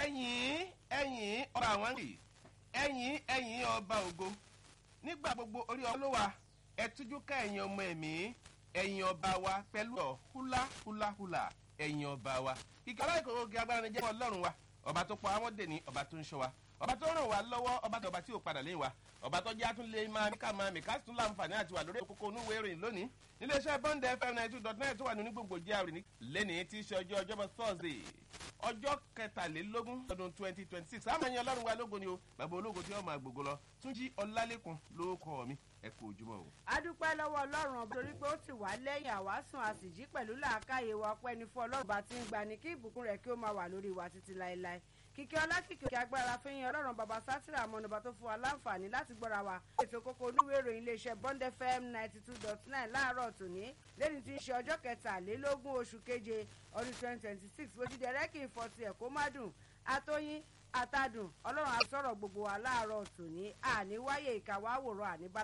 ẹ̀yìn ẹ̀yìn ọba àwọn ń rì ẹ̀yìn ẹ̀yìn ọba ògo nígbà gbogbo orí ọlọ́wà ẹ̀tújú ká ẹ̀yìn ọmọ ẹ̀mí ẹ̀yìn ọba wa pẹ̀lú ọ̀ húlá húlá húlá ẹ̀yìn ọba wa kíkà láì kókó kí agbára ni jẹ́ ọlọ́run wa ọba tó pa àwọn dè ní ọba tó ń ṣọ́ wa ọba tó ràn wá lọ́wọ́ ọba tó ọba tí ò padà lẹ́yìn wa ọba tó jẹ́ àtúnlé máa mí ká máa mí ká tún láǹfààní àti wà lórí òkókó onúwèé ìròyìn lónìí níléeṣẹ́ bond fm ninety two dot nine tó wà ní gbogbo jr ní lẹ́nìí tí í ṣe ọjọ́ ọjọ́bọ̀ thursday ọjọ́ kẹtàlélógún ọdún twenty twenty six àmọ́ ẹ̀yin ọlọ́run wa lógo ni o bàbá ológo tí wọ́n máa gbogbo lọ túnjí ọlálẹ́kùn ló kọ́ mi ẹ kú ojúmọ́ o. a dúpẹ́ lọ́wọ́ ọlọ́run ọba torí pé ó ti wá lẹ́yìn àwásùn àsìjí pẹ̀lú làákàyè wa ọpẹ́ ni fún ọlọ́run bá ti ń gbani kí ìbùkún rẹ̀ kí ó máa wà lórí wa títí láéláé kíkẹ́ ọlákìkẹ́ òkè agbára fẹ́yìn ọlọ́run bàbá sátìrà àmọ́nàbà tó fún wa láǹfààní láti gbọ́ra wa ètò kókó oníwèé ìròyìn iléeṣẹ́ bond fm ninety two dot nine láàárọ̀ tòní lẹ́ni tí ń ṣe ọjọ́ kẹtàlélógún oṣù keje ọdún twenty twenty six bó ti dẹ̀rẹ́ kí n fọ́ tiẹ̀ kó má dùn atóyín àtàdùn ọlọ́run á sọ̀rọ̀ gbogbo wa láàárọ̀ tòní àní wáyé ìkàwá àwòrán àníbá